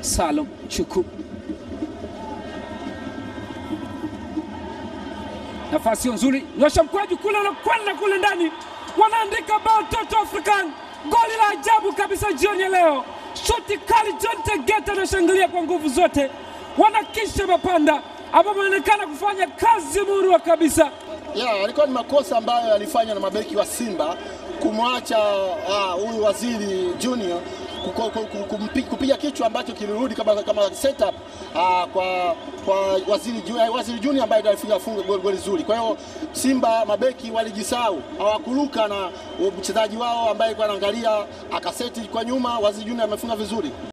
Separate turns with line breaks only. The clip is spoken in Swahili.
Salum Chuku. Nafasi nzuri, nyosha mkwaju kule, anakwenda kule ndani, wanaandika bao Toto African, goli la ajabu kabisa jioni ya leo. Shuti kali, John Tegeta anashangilia kwa nguvu zote, wanakisha mapanda ambao wanaonekana kufanya kazi murwa kabisa.
Ya, alikuwa ni makosa ambayo alifanya na mabeki wa Simba kumwacha huyu uh, Waziri Junior kuko- ku- ku- kumpi- kupiga kichwa ambacho kilirudi kama, kama setup uh, kwa kwa Waziri, Ju- eh, Waziri Junior ambaye ndiye alifunga funga goli goli zuri. Kwa hiyo Simba mabeki walijisahau, hawakuruka na mchezaji wao ambaye alikuwa anaangalia akaseti kwa nyuma. Waziri Junior amefunga vizuri.